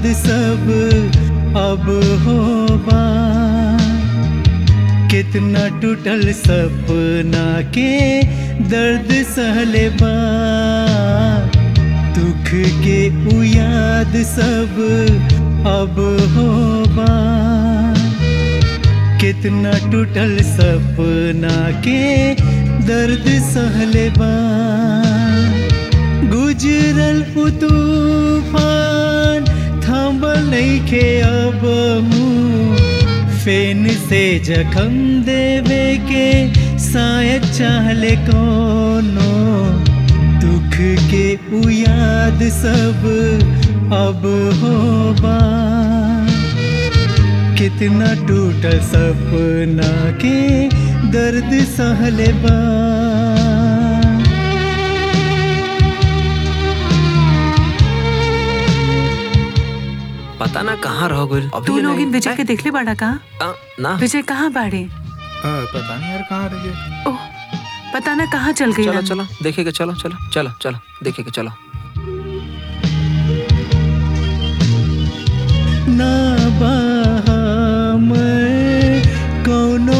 सब अब होबा कितना टूटल सपना के दर्द सहले बा दुख के उ याद सब अब होबा कितना टूटल सपना के दर्द सहले बा गुजरल उ तूफान थांबल नइखे अब मुँह फेन से जखम देवे के शायद चाहले कोनो दुख के उ याद सब अब होबा कितना टूटल सपना के दर्द सहले बा पता ना कहाँ रह गइल अभी तू ले लोग नहीं- इन विजय के ए, देखले बाड़ा का आ, ना विजय कहाँ बाड़े आ, पता नहीं यार कहाँ रह गए ओह पता ना कहाँ चल गई चलो चलो देखे के चलो चलो चलो चलो देखे के चलो ना मैं कोनो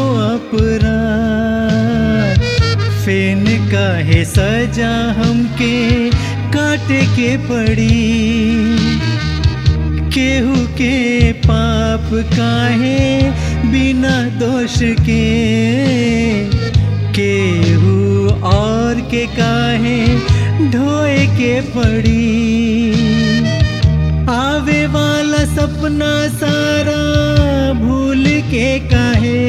अपराध फेन काहे सजा हमके काटे के पड़ी केहू के पाप काहे बिना दोष के केहू और के काहे ढोए के पड़ी आवे वाला सपना सारा भूल के काहे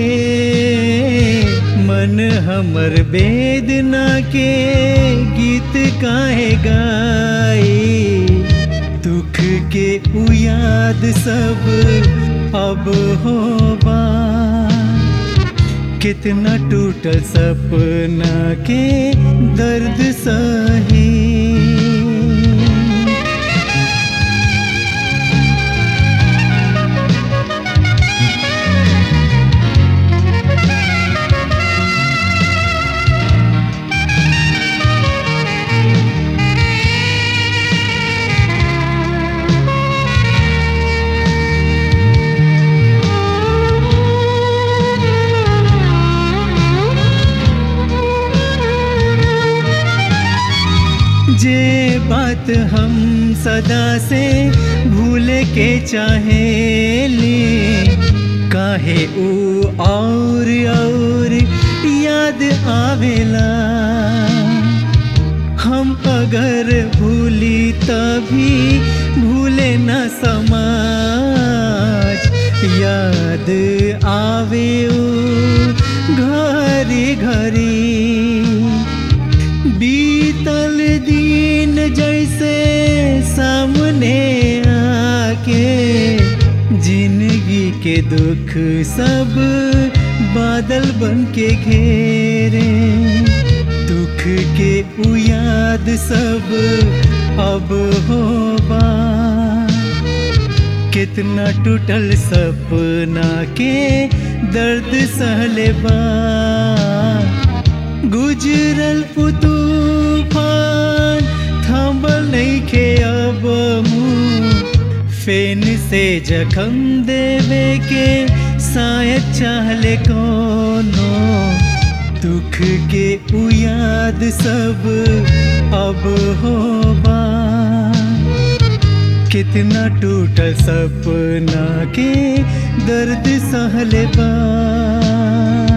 मन हमर वेदना के गीत काहे गाई दुख के उ याद सब अब होबा कितना टूटल सपना के दर्द सही जे बात हम सदा से भूले के चाहेली काहे ऊ और और याद आवेला हम अगर भूली तभी भूले न समाज याद आवे ऊ घरी घरी बीतल दिन जैसे सामने आके जिंदगी के दुख सब बादल बन के घेरे दुख के उ याद सब अब होबा कितना टूटल सपना के दर्द सहले बा गुजरल उ तूफान थांबल नइखे अब मुँह फेन से जखम देवे के शायद चाहले कोनो दुख के उ याद सब अब होबा कितना टूटल सपना के दर्द सहले बा